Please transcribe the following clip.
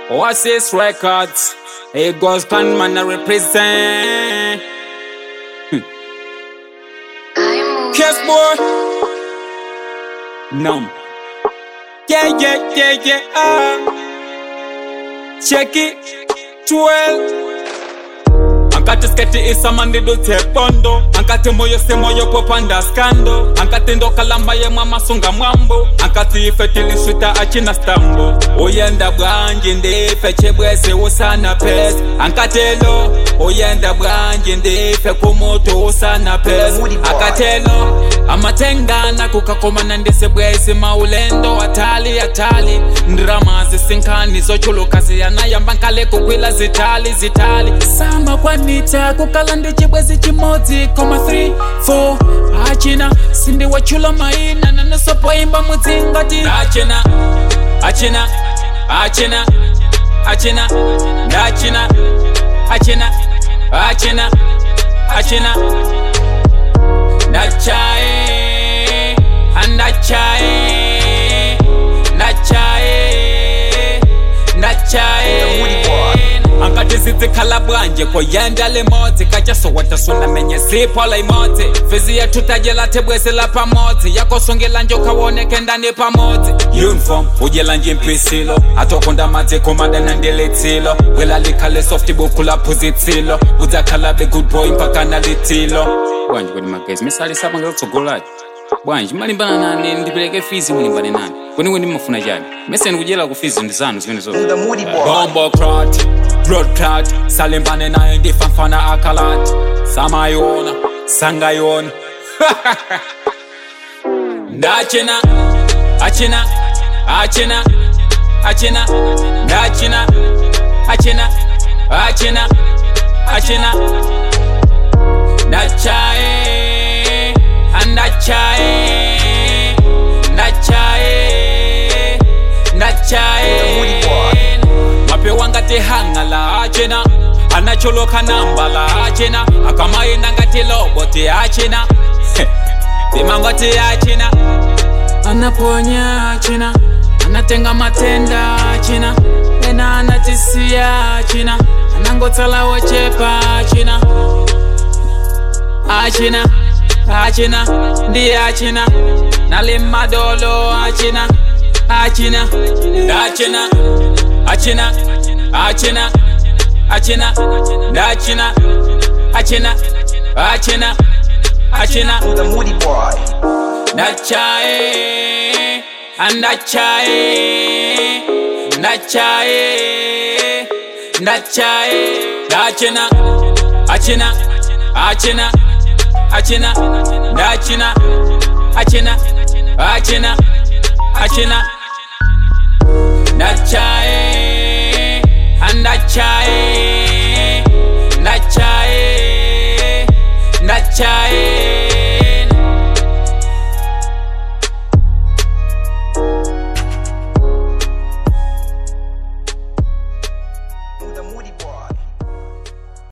Oasis Records. Eagles can man I represent. Kiss boy. Numb. Yeah, yeah, yeah, yeah. Uh. Check it. 12. ankati sketi isamandidu tsepondo ankati moyo se moyo popanda skando ankati ndokalamba yemwe masunga mwambo ankati ife tiliswita achina stambo uyenda bwanji ndife chibwezi usana pesi ankatelo uyenda bwanji ndife kumutu usana pesi akatelo amatengana kukakomana ndisibwezi maulendo atali atali ndiramazi sinkani zochuluka ziyanayamba nkale kukwila zitali zitali samba kwanita kukala ndi chibwezi chimodzi koma 3 4 achina sindiwachula maina nanasopoimba mudzingati achina achina achina achina ndachina achina achina achina ndachaye andachaye ndachaye ndachaye angati zitsikhala bwanje koyenda limodzi kachasowatasuna menye siphola imodzi fizi yethu tajela thebwesi la pamodzi yakosungela nje ukhawoneke ndani pamodzi uniform udyela nje impisilo atokunda madzi komanda nandilitsilo wela likhale soft buku laphuzitsilo udzakhala be good boy mpaka nalitilo bwanje kweni magezi misalisapa ngelitsogolaji bwanji malimbana nani ndipeleke fizi mulimbane nani kweni kweni mmafuna chani meseni kudyela ku fizi ndi zanu zimene zote The Moody Boy. Bombo clot, blood clot, salimbane naye ndifafana akalat samayona sangayona ndachina achina achina achina ndachina achina achina achina ndachaye andachaye ndachaye ndachaye mapewa ngati hanga la achena anacholoka namba la achena akamayenda ngati loboti achena timangoti achena anaponya achena anatenga matenda achena ena anatisiya achena anangotsala wochepa achena achina achina ndi achina nali madolo achina achina ndachina achina achina achina ndachina achina achina achina The Moody Boy. ndachaye andachaye ndachaye ndachaye ndachina achina achina achina ndachina achina achina achina ndachaye